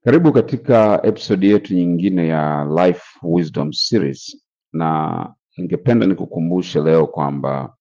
Karibu katika episodi yetu nyingine ya Life Wisdom Series, na ningependa nikukumbushe leo kwamba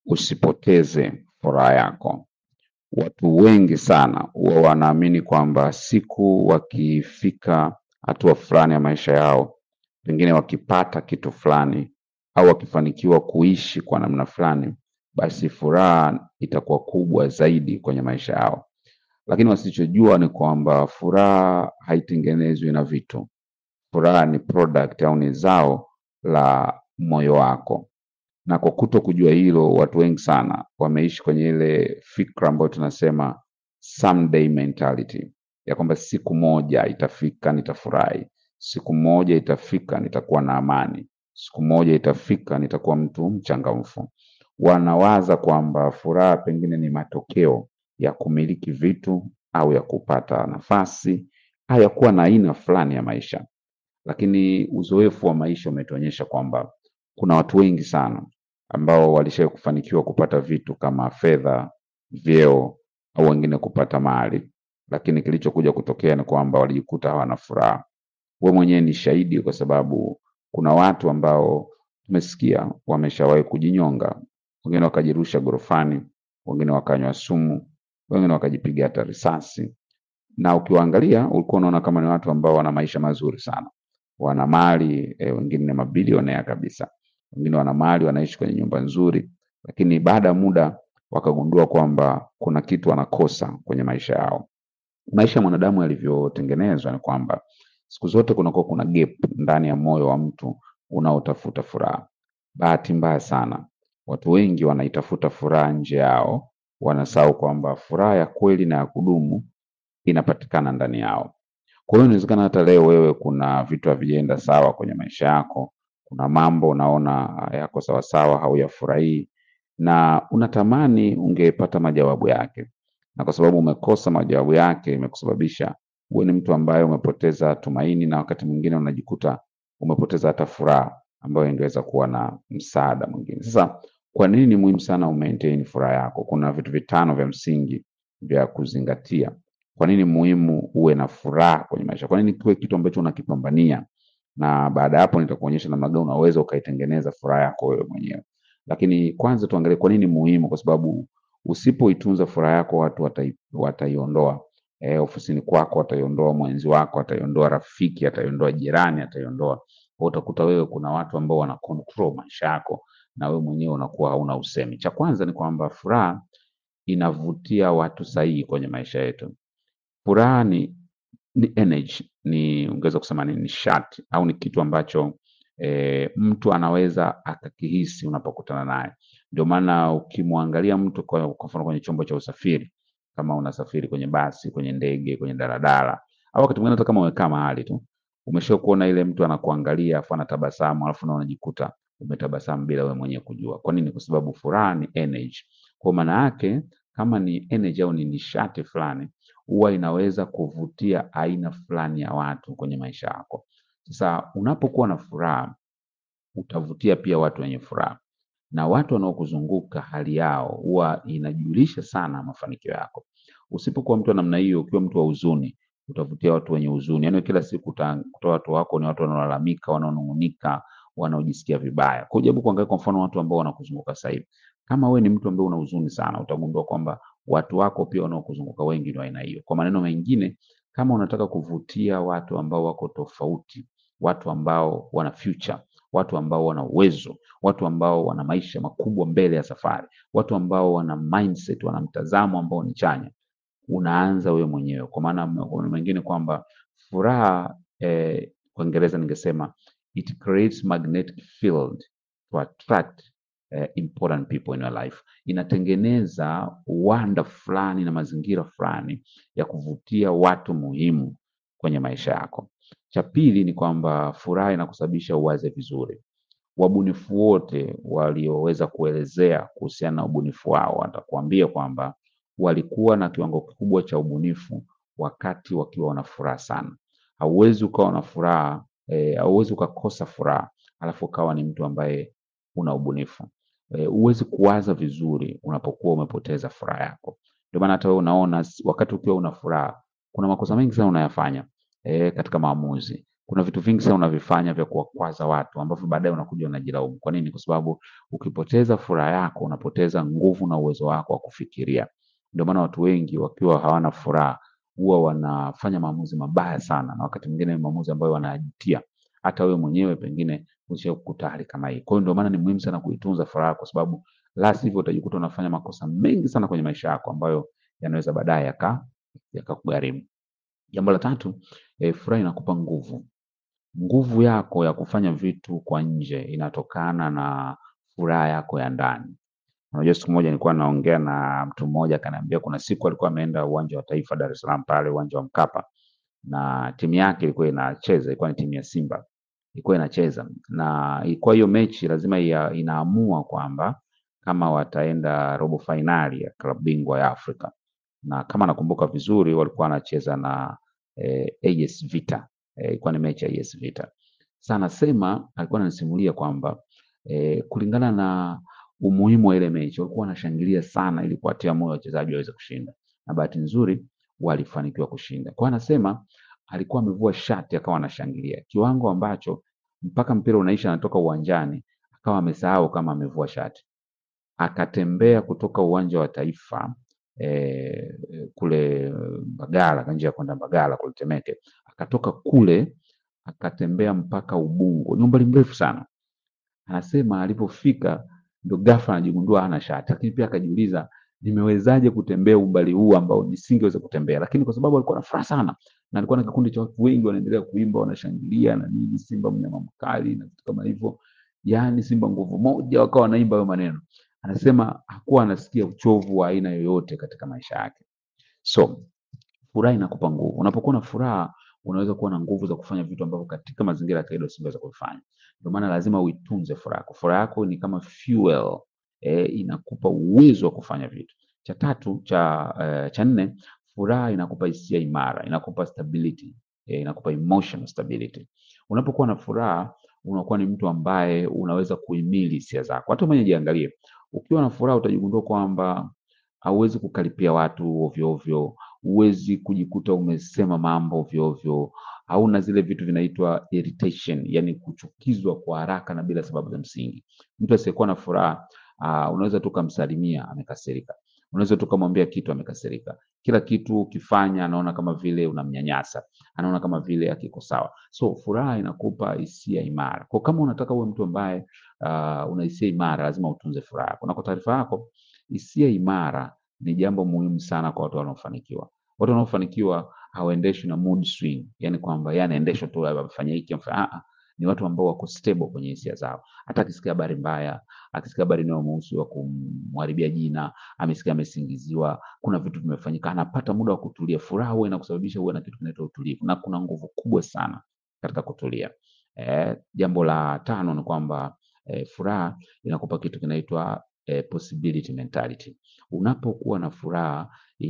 usipoteze furaha yako. Watu wengi sana huwa wanaamini kwamba siku wakifika hatua fulani ya maisha yao, pengine wakipata kitu fulani au wakifanikiwa kuishi kwa namna fulani, basi furaha itakuwa kubwa zaidi kwenye maisha yao lakini wasichojua ni kwamba furaha haitengenezwi na vitu. Furaha ni product au ni zao la moyo wako, na kwa kuto kujua hilo, watu wengi sana wameishi kwenye ile fikra ambayo tunasema someday mentality, ya kwamba siku moja itafika nitafurahi, siku moja itafika nitakuwa na amani, siku moja itafika nitakuwa mtu mchangamfu. Wanawaza kwamba furaha pengine ni matokeo ya kumiliki vitu au ya kupata nafasi au ya kuwa na aina fulani ya maisha, lakini uzoefu wa maisha umetuonyesha kwamba kuna watu wengi sana ambao walishawahi kufanikiwa kupata vitu kama fedha, vyeo au wengine kupata mali, lakini kilichokuja kutokea ni kwamba walijikuta hawana furaha. We mwenyewe ni shahidi, kwa sababu kuna watu ambao tumesikia wameshawahi kujinyonga, wengine wakajirusha gorofani, wengine wakanywa sumu, wengine wakajipiga hata risasi, na ukiwaangalia ulikuwa unaona kama ni watu ambao wana maisha mazuri sana, wana mali e, wengine ni mabilionea kabisa, wengine wana mali, wanaishi kwenye nyumba nzuri, lakini baada ya muda wakagundua kwamba kuna kitu wanakosa kwenye maisha yao. Maisha ya mwanadamu yalivyotengenezwa ni kwamba siku zote kunakuwa kuna gap ndani ya moyo wa mtu unaotafuta furaha. Bahati mbaya sana, watu wengi wanaitafuta furaha nje yao, wanasahau kwamba furaha ya kweli na ya kudumu inapatikana ndani yao. Kwa hiyo inawezekana hata leo wewe kuna vitu havijaenda sawa kwenye maisha yako, kuna mambo unaona yako sawasawa, hauyafurahii na unatamani ungepata majawabu yake, na kwa sababu umekosa majawabu yake, imekusababisha uwe ni mtu ambaye umepoteza tumaini, na wakati mwingine unajikuta umepoteza hata furaha ambayo ingeweza kuwa na msaada mwingine. Sasa kwa nini ni muhimu sana umaintain furaha yako? Kuna vitu vitano vya msingi vya kuzingatia. Kwa nini muhimu uwe na furaha kwenye maisha? Kwa nini kiwe kitu ambacho unakipambania? Na baada ya hapo nitakuonyesha namna gani unaweza ukaitengeneza furaha yako wewe mwenyewe. Lakini kwanza tuangalie kwa nini muhimu, kwa sababu usipoitunza furaha yako watu watai, wataiondoa. E, ofisini kwako wataiondoa, mwenzi wako ataiondoa, rafiki ataiondoa, jirani ataiondoa. Kwa utakuta wewe kuna watu ambao wana control maisha yako na wewe mwenyewe unakuwa hauna usemi. Cha kwanza ni kwamba furaha inavutia watu sahihi kwenye maisha yetu. Furaha ni, ni energy, ni ungeweza kusema ni nishati au ni kitu ambacho e, mtu anaweza akakihisi unapokutana naye. Ndio maana ukimwangalia mtu kwa, kwa mfano kwenye chombo cha usafiri, kama unasafiri kwenye basi, kwenye ndege, kwenye daladala au wakati mwingine hata kama umekaa mahali tu, umesha kuona ile mtu anakuangalia afu anatabasamu, alafu na unajikuta umetabasamu bila wewe mwenyewe kujua. Kwa nini? Kwa sababu furaha ni energy. Kwa maana yake kama ni energy au ni nishati fulani, huwa inaweza kuvutia aina fulani ya watu kwenye maisha yako. Sasa unapokuwa na furaha, utavutia pia watu wenye furaha, na watu wanaokuzunguka hali yao huwa inajulisha sana mafanikio yako. Usipokuwa mtu wa namna hiyo, ukiwa mtu wa huzuni, utavutia watu wenye huzuni. Yaani kila siku utakuta watu wako ni watu wanaolalamika, wanaonung'unika, wanaojisikia vibaya. Kwa hiyo jaribu kuangalia kwa mfano watu ambao wanakuzunguka sasa hivi. Kama wewe ni mtu ambaye una huzuni sana, utagundua kwamba watu wako pia wanaokuzunguka wengi ni wa aina hiyo. Kwa maneno mengine, kama unataka kuvutia watu ambao wako tofauti, watu ambao wana future, watu ambao wana uwezo, watu ambao wana maisha makubwa mbele ya safari, watu ambao wana mindset, wana mtazamo ambao ni chanya, unaanza wewe mwenyewe. Kwa maana mengine kwamba furaha eh, kwa Kiingereza ningesema it creates magnetic field to attract eh, important people in your life. Inatengeneza uwanda fulani na mazingira fulani ya kuvutia watu muhimu kwenye maisha yako. Cha pili ni kwamba furaha inakusababisha uwaze vizuri. Wabunifu wote walioweza kuelezea kuhusiana na ubunifu wao watakuambia kwamba walikuwa na kiwango kikubwa cha ubunifu wakati wakiwa wana furaha sana. Hauwezi ukawa na furaha eh, hauwezi ukakosa furaha alafu ukawa ni mtu ambaye una ubunifu. Eh, huwezi kuwaza vizuri unapokuwa umepoteza furaha yako. Ndio maana hata wewe unaona s- wakati ukiwa una furaha kuna makosa mengi sana unayafanya e, katika maamuzi. Kuna vitu vingi sana unavifanya vya kuwakwaza watu ambavyo baadaye unakuja unajilaumu. Kwa nini? Kwa sababu ukipoteza furaha yako unapoteza nguvu na uwezo wako wa kufikiria. Ndio maana watu wengi wakiwa hawana furaha huwa wanafanya maamuzi mabaya sana, na wakati mwingine ni maamuzi ambayo wanajutia. Hata wewe mwenyewe pengine ushawahi kukuta hali kama hii. Kwa hiyo ndio maana ni muhimu sana kuitunza furaha, kwa sababu la sivyo utajikuta unafanya makosa mengi sana kwenye maisha yako ambayo yanaweza baadaye yaka yakakugharimu. Jambo la tatu, eh, furaha inakupa nguvu. Nguvu yako ya kufanya vitu kwa nje inatokana na furaha yako ya ndani. Unajua siku moja nilikuwa naongea na mtu mmoja akaniambia kuna siku alikuwa ameenda uwanja wa Taifa Dar es Salaam pale uwanja wa Mkapa na timu yake ilikuwa inacheza, ilikuwa ni timu ya Simba ilikuwa inacheza, na ilikuwa hiyo mechi lazima ia, inaamua kwamba kama wataenda robo fainali ya klabu bingwa ya Afrika, na kama nakumbuka vizuri walikuwa wanacheza na eh, AS Vita eh, ilikuwa ni mechi ya AS Vita. Sasa anasema alikuwa ananisimulia kwamba eh, kulingana na umuhimu wa ile mechi walikuwa wanashangilia sana ili kuwatia moyo wachezaji waweze kushinda, na bahati nzuri walifanikiwa kushinda. Kwa hiyo anasema alikuwa amevua shati akawa anashangilia kiwango ambacho mpaka mpira unaisha anatoka uwanjani akawa amesahau kama amevua shati. Akatembea kutoka uwanja wa Taifa eh, kule Mbagala, njia ya kwenda Mbagala kule Temeke, akatoka kule akatembea mpaka Ubungo, ni umbali mrefu sana. Anasema alipofika ndo ghafla anajigundua hana shati, lakini pia akajiuliza nimewezaje kutembea umbali huu ambao nisingeweza kutembea, lakini kwa sababu alikuwa na furaha sana na alikuwa na kikundi cha watu wengi wanaendelea kuimba, wanashangilia na nini, Simba mnyama mkali na vitu kama hivyo, yaani Simba nguvu moja, wakawa wanaimba hayo maneno. Anasema hakuwa anasikia uchovu wa aina yoyote katika maisha yake. So furaha inakupa nguvu. Unapokuwa na furaha, unaweza kuwa na nguvu za kufanya vitu ambavyo katika mazingira ya kawaida usingeweza kuvifanya. Ndio maana lazima uitunze furaha yako. Furaha yako ni kama fuel, eh, inakupa uwezo wa kufanya vitu. Cha tatu, cha eh, cha nne, furaha inakupa hisia imara, inakupa stability, eh, inakupa emotional stability. Unapokuwa na furaha, unakuwa ni mtu ambaye unaweza kuhimili hisia zako. Hata mwenye jiangalie, ukiwa na furaha utajigundua kwamba hauwezi kukaripia watu ovyo ovyo, huwezi kujikuta umesema mambo ovyo ovyo, hauna zile vitu vinaitwa irritation, yani kuchukizwa kwa haraka na bila sababu za msingi. Mtu asiyekuwa na furaha uh, unaweza tu ukamsalimia amekasirika, unaweza tu ukamwambia kitu amekasirika. Kila kitu ukifanya anaona kama vile unamnyanyasa, anaona kama vile akiko sawa. So furaha inakupa hisia imara. Kwa kama unataka uwe mtu ambaye uh, una hisia imara, lazima utunze furaha yako. Na kwa taarifa yako, hisia imara ni jambo muhimu sana kwa watu wanaofanikiwa. Watu wanaofanikiwa hawaendeshwi na mood swing, yani kwamba yeye anaendeshwa tu afanye hiki afanye ah, ah. Ni watu ambao wako stable kwenye hisia zao. Hata akisikia habari mbaya, akisikia habari inayomhusu wa kumharibia jina, amesikia amesingiziwa, kuna vitu vimefanyika, anapata muda wa kutulia. Furaha huwa inakusababisha uwe na kitu kinaitwa utulivu, na kuna nguvu kubwa sana katika kutulia. Eh, jambo la tano ni kwamba eh, furaha inakupa kitu kinaitwa eh, possibility mentality. Unapokuwa na furaha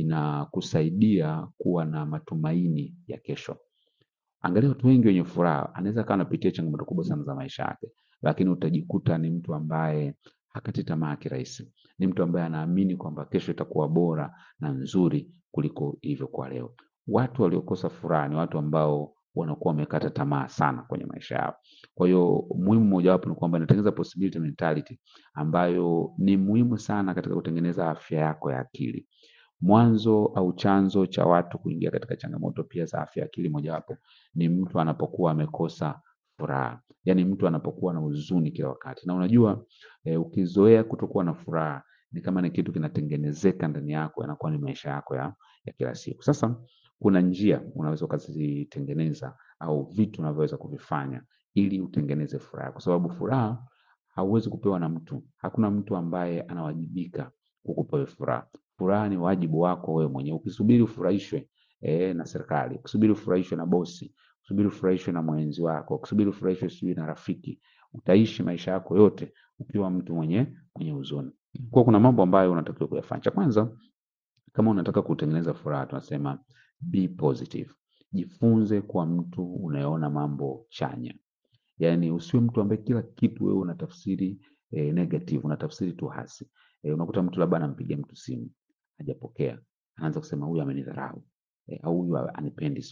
inakusaidia kuwa na matumaini ya kesho. Angalia watu wengi wenye furaha, anaweza kawa anapitia changamoto kubwa sana za maisha yake, lakini utajikuta ni mtu ambaye hakati tamaa kirahisi. Ni mtu ambaye anaamini kwamba kesho itakuwa bora na nzuri kuliko ilivyokuwa leo. Watu waliokosa furaha ni watu ambao wanakuwa wamekata tamaa sana kwenye maisha yao. Kwa hiyo muhimu mojawapo ni kwamba inatengeneza possibility mentality ambayo ni muhimu sana katika kutengeneza afya yako ya akili. Mwanzo au chanzo cha watu kuingia katika changamoto pia za afya ya akili mojawapo ni mtu anapokuwa amekosa furaha, yaani mtu anapokuwa na huzuni kila wakati. Na unajua eh, ukizoea kutokuwa na furaha ni kama ni kitu kinatengenezeka ndani yako, yanakuwa ni maisha yako ya, ya kila siku. Sasa kuna njia unaweza ukazitengeneza au vitu unavyoweza kuvifanya ili utengeneze furaha, kwa sababu furaha hauwezi kupewa na mtu. Hakuna mtu ambaye anawajibika kukupa wewe furaha. Furaha ni wajibu wako wewe mwenyewe. Ukisubiri ufurahishwe eh, na serikali, ukisubiri ufurahishwe na bosi, ukisubiri ufurahishwe na mwenzi wako, ukisubiri ufurahishwe sijui na rafiki, utaishi maisha yako yote ukiwa mtu mwenye mwenye huzuni. Kwa kuna mambo ambayo unatakiwa kuyafanya. Cha kwanza, kama unataka kutengeneza furaha, tunasema be positive. Jifunze kuwa mtu unayeona mambo chanya. Yaani usiwe mtu ambaye kila kitu wewe unatafsiri eh, negative, unatafsiri tu hasi. Eh, unakuta mtu labda anampigia mtu simu, hajapokea. Anaanza kusema huyu amenidharau. Eh, au huyu anipendi siku hizi.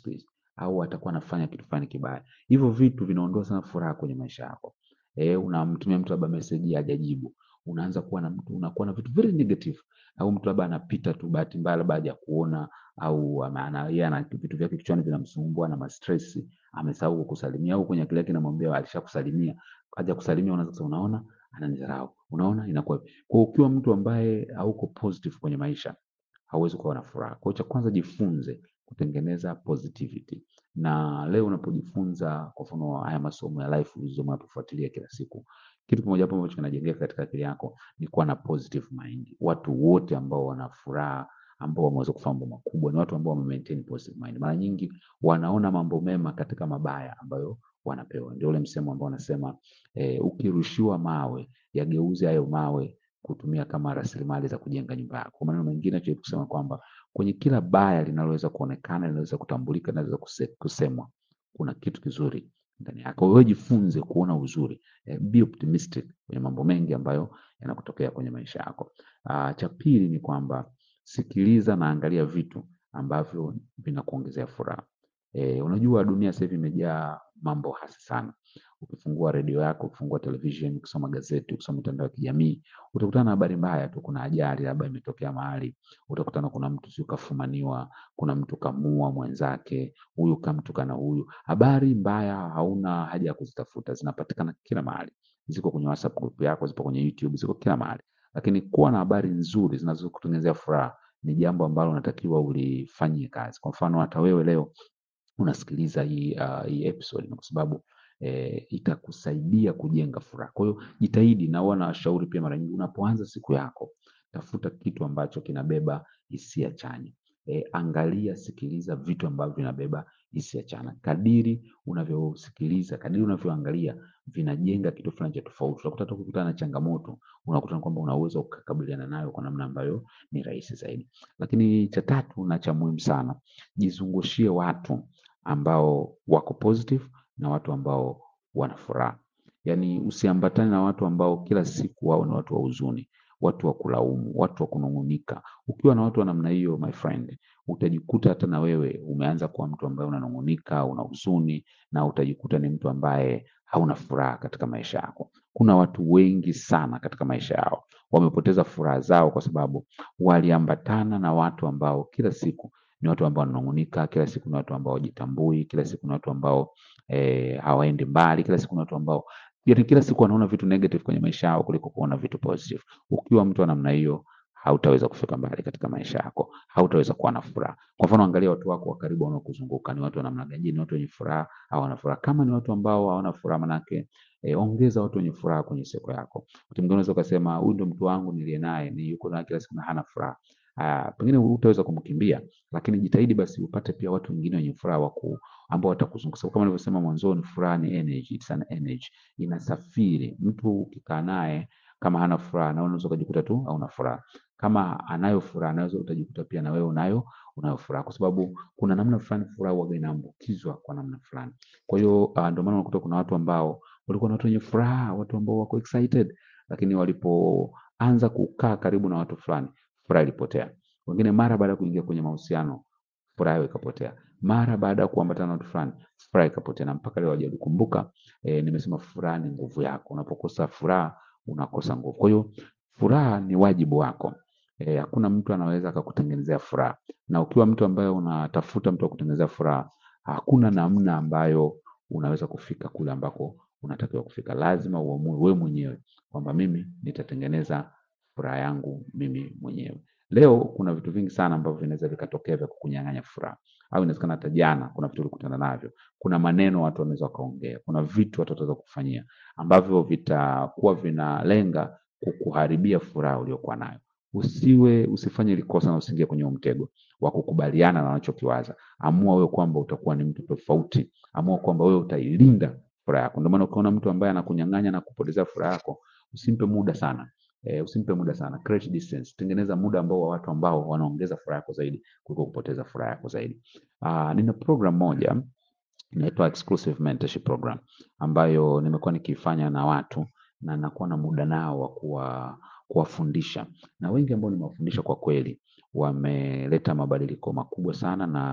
au atakuwa anafanya kitu fulani kibaya. Hivyo vitu vinaondoa sana furaha kwenye maisha yako. Eh, unamtumia mtu labda message hajajibu, unaanza kuwa na mtu unakuwa na vitu very negative, au mtu labda anapita tu bahati mbaya labda hajakuona au ama- ana yeye ana vitu vyake kichwani vinamsumbua na mastress, amesahau kukusalimia au kwenye akili yake inamwambia alishakusalimia, haja kusalimia, unaanza kusema unaona ananidharau, unaona inakuwa hivi. Kwa hiyo ukiwa mtu ambaye hauko positive kwenye maisha hauwezi kuwa na furaha. Kwa hiyo cha kwanza jifunze kutengeneza positivity, na leo unapojifunza kwa mfano haya masomo ya life wisdom unapofuatilia kila siku, kitu kimoja hapo ambacho kinajengeka katika akili yako ni kuwa na positive mind. Watu wote ambao wana furaha ambao wameweza kufanya mambo makubwa ni watu ambao wame maintain positive mind. Mara nyingi wanaona mambo mema katika mabaya ambayo wanapewa. Ndio ule msemo ambao wanasema eh, ukirushiwa mawe yageuze hayo mawe kutumia kama rasilimali za kujenga nyumba yako. Kwa maneno mengine tunaweza kusema kwamba kwenye kila baya linaloweza kuonekana, linaloweza kutambulika, linaloweza kuse- kusemwa, kuna kitu kizuri ndani yako. Wewe jifunze kuona uzuri, eh, be optimistic kwenye mambo mengi ambayo yanakutokea kwenye maisha yako. Ah, cha pili ni kwamba sikiliza na angalia vitu ambavyo vinakuongezea furaha. Eh, unajua dunia sasa hivi imejaa mambo hasi sana. Ukifungua redio yako, ukifungua television, ukisoma gazeti, ukisoma mitandao ya kijamii, utakutana na habari mbaya tu. Kuna ajali labda imetokea mahali, utakutana kuna mtu sio kafumaniwa, kuna mtu kamua mwenzake, huyu kamtukana huyu. Habari mbaya hauna haja ya kuzitafuta, zinapatikana kila mahali. Ziko kwenye WhatsApp group yako, zipo kwenye YouTube, ziko kila mahali. Lakini kuwa na habari nzuri zinazokutengenezea furaha ni jambo ambalo unatakiwa ulifanyie kazi. Kwa mfano hata wewe leo unasikiliza hii, uh, hii episode kwa sababu eh, itakusaidia kujenga furaha. Kwa hiyo jitahidi, na huwa nawashauri pia mara nyingi, unapoanza siku yako, tafuta kitu ambacho kinabeba hisia chanya. Eh, angalia, sikiliza vitu ambavyo vinabeba hisia chanya. Kadiri unavyosikiliza, kadiri unavyoangalia, vinajenga kitu fulani cha tofauti. Utakuta hata ukikutana na changamoto, unakuta kwamba una uwezo wa kukabiliana nayo kwa namna ambayo ni rahisi zaidi. Lakini cha tatu na cha muhimu sana, jizungushie watu ambao wako positive na watu ambao wana furaha. Yaani usiambatane na watu ambao kila siku wao ni watu wa huzuni, watu wa kulaumu, watu wa kunung'unika. Ukiwa na watu wa namna hiyo, my friend, utajikuta hata na wewe umeanza kuwa mtu ambaye unanung'unika, una huzuni na utajikuta ni mtu ambaye hauna furaha katika maisha yako. Kuna watu wengi sana katika maisha yao wamepoteza furaha zao kwa sababu waliambatana na watu ambao kila siku ni watu ambao wananung'unika, kila siku ni watu ambao hawajitambui, kila siku ni watu ambao eh, hawaendi mbali, kila siku ni watu ambao yaani kila siku wanaona vitu negative kwenye maisha yao kuliko kuona vitu positive. Ukiwa mtu wa namna hiyo, hautaweza kufika mbali katika maisha yako, hautaweza kuwa na furaha. Kwa mfano, angalia watu wako wa karibu wanaokuzunguka, ni watu wa namna gani? Je, Ni watu wenye furaha au hawana furaha? Kama ni watu ambao hawana furaha, manake eh, ongeza watu wenye furaha kwenye siku yako. Wakati mwingine unaweza ukasema huyu ndo mtu wangu niliye naye, ni yuko naye kila siku na hana furaha. Ah, pengine hutaweza kumkimbia, lakini jitahidi basi upate pia watu wengine wenye furaha waku ambao watakuzunguka. Sababu kama nilivyosema mwanzoni, furaha ni energy, it's an energy, inasafiri. Mtu ukikaa naye kama hana furaha, na unaweza ukajikuta tu hauna furaha. Kama anayo furaha, naweza utajikuta pia na wewe unayo unayo furaha, kwa sababu kuna namna fulani furaha huwaga inaambukizwa kwa namna fulani. Kwa hiyo uh, ndio maana unakuta kuna watu ambao walikuwa na watu wenye furaha, watu ambao wako excited, lakini walipoanza kukaa karibu na watu fulani, furaha ilipotea. Wengine mara baada ya kuingia kwenye mahusiano, furaha yao ikapotea. Mara baada ya kuambatana na watu fulani, furaha ikapotea, na mpaka leo hawajalikumbuka. Eh, nimesema furaha ni nguvu yako. Unapokosa furaha, unakosa nguvu. Kwa hiyo furaha ni wajibu wako. Eh, hakuna mtu anaweza akakutengenezea furaha, na ukiwa mtu ambaye unatafuta mtu wa kutengenezea furaha, hakuna namna ambayo unaweza kufika kule ambako unatakiwa kufika. Lazima uamue wewe mwenyewe kwamba mimi nitatengeneza furaha yangu mimi mwenyewe. Leo kuna vitu vingi sana ambavyo vinaweza vikatokea vya kukunyang'anya furaha, au inawezekana hata jana kuna vitu ulikutana navyo, kuna maneno watu wanaweza wakaongea, kuna vitu watu wataweza kufanyia ambavyo vitakuwa vinalenga kukuharibia furaha uliokuwa nayo. Usiwe usifanye ile kosa na usiingie kwenye huo mtego wa kukubaliana na wanachokiwaza. Amua wewe kwamba utakuwa ni mtu tofauti, amua kwamba wewe utailinda furaha yako. Ndio maana ukiona mtu ambaye anakunyang'anya na kupotezea furaha yako, usimpe muda sana. E, usimpe muda sana. Create distance. Tengeneza muda ambao wa watu ambao wanaongeza furaha yako zaidi kuliko kupoteza furaha yako zaidi. Uh, nina program moja inaitwa exclusive mentorship program ambayo nimekuwa nikifanya na watu na nakuwa na muda nao wa kuwa kuwafundisha na wengi ambao nimewafundisha kwa kweli wameleta mabadiliko makubwa sana na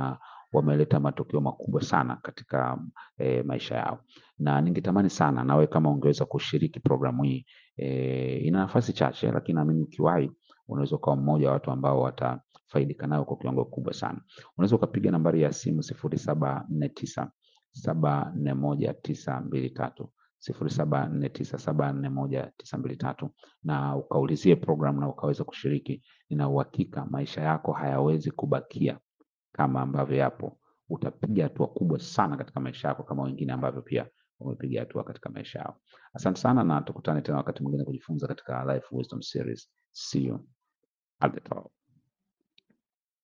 wameleta matokeo makubwa sana katika e, maisha yao, na ningetamani sana nawe kama ungeweza kushiriki programu hii e, ina nafasi chache, lakini naamini ukiwahi unaweza ukawa mmoja wa watu ambao watafaidika nayo kwa kiwango kikubwa sana. Unaweza ukapiga nambari ya simu sifuri saba nne tisa saba nne moja tisa mbili tatu sifuri saba nne tisa saba nne moja tisa mbili tatu na ukaulizie program na ukaweza kushiriki. Nina uhakika maisha yako hayawezi kubakia kama ambavyo yapo. Utapiga hatua kubwa sana katika maisha yako kama wengine ambavyo pia wamepiga hatua katika maisha yao. Asante sana na tukutane tena wakati mwingine kujifunza katika Life Wisdom Series. See you at the top.